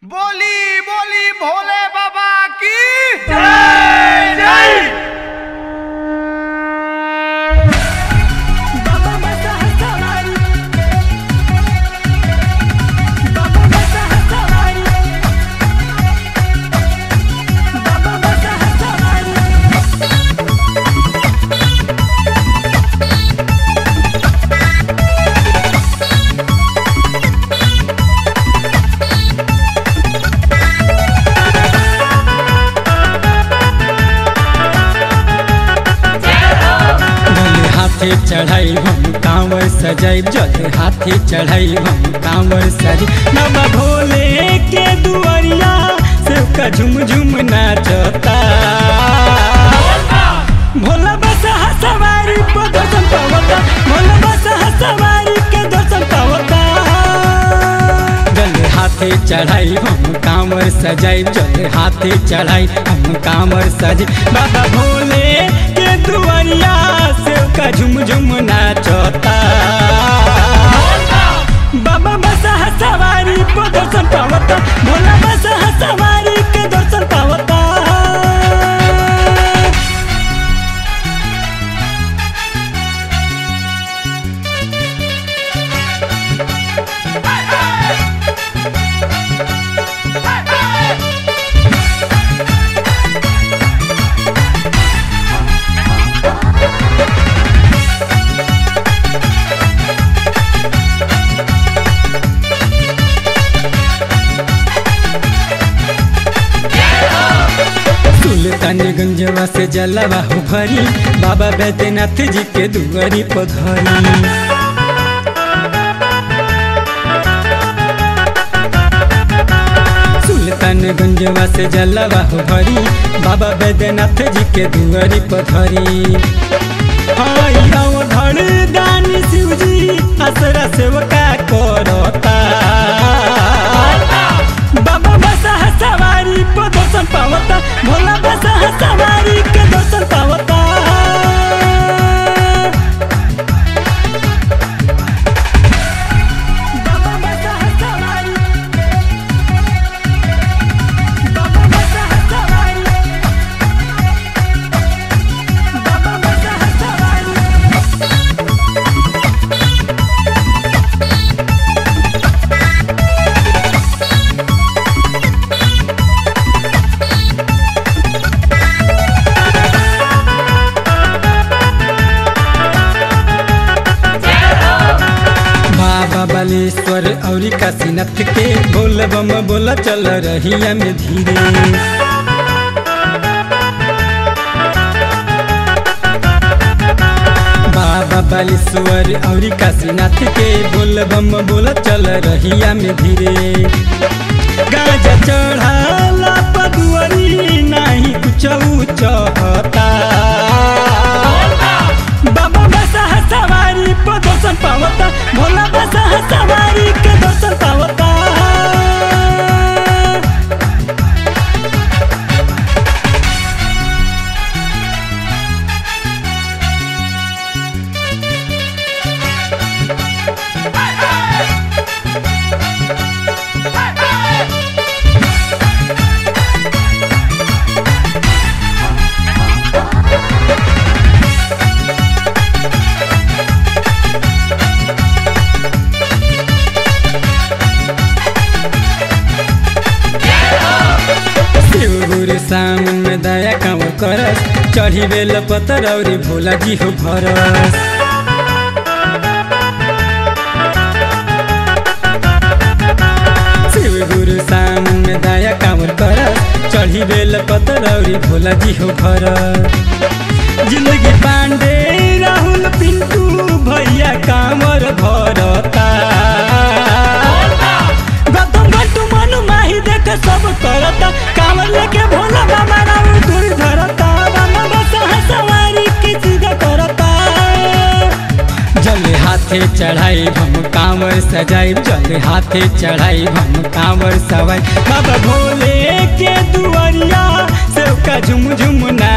बोली बोली भोले बाबा की जय जय बाबा मस्त हसवारी बाबा मस्त हसवारी बाबा मस्त हसवारी जल हाथे चढ़ाई हम कांवर सजाई जल हाथे चढ़ाई हम कांवर सजाई नवा भोले के दुआरिया सबका झुम झुम नाचता भोला बस हसवारी पर दर्शन पावता भोला बस हसवारी के दर्शन पावता जल हाथे चढ़ाई हम कांवर सजाई जल हाथे चढ़ाई हम कांवर सजाई बाबा भोले के दुआरिया से का झुम झुम नाचता बाबा बस हसवारी पर दर्शन पावता भोला बस हसवारी के दर्शन पावता सुल्तानगंजवा से जलवा हो भरी बाबा बैद्यनाथ जी के दुआरी पधरी सुल्तानगंजवा से जलवा हो भरी बाबा बैद्यनाथ जी के दुआरी पधरी हाय आओ धड़ दानी शिव जी असरा सेवका करता बाबा बस हसवारी पर दर्शन पावता भोला बस हसवारी के दर्शन पावता बाबा मस्त हसवारी बाबा मस्त हसवारी बाबा मस्त हसवारी बाबा बालेश्वर और काशीनाथ के बोल बम बोला चल रहिया में धीरे बाबा बालेश्वर और काशीनाथ के बोल बम बोला चल रहिया में धीरे गाजा चढ़ाला पदुअरी नाही कुछ चहता बाबा बस हसवारी पर दर्शन पावता भोला बस हसवारी के दर्शन पावता शिव गुरु सामन में दया काम करस चढ़ी बेल पतर और भोला जी हो भरस शिव गुरु सामन में दया काम करस चढ़ी बेल पतर और भोला जी हो भरस जिंदगी पांडे राहुल पिंटू भैया कामर भरता गौतम गट्टू मनु माही देख सब करता कामर लेके भोला बाबा राउर दूर धरता बाबा बस हसवारी की सीधा करता जल हाथे चढ़ाई हम कांवर सजाई जल हाथे चढ़ाई हम कांवर सवाई बाबा भोले के दुआरिया सबका झुम झुम ना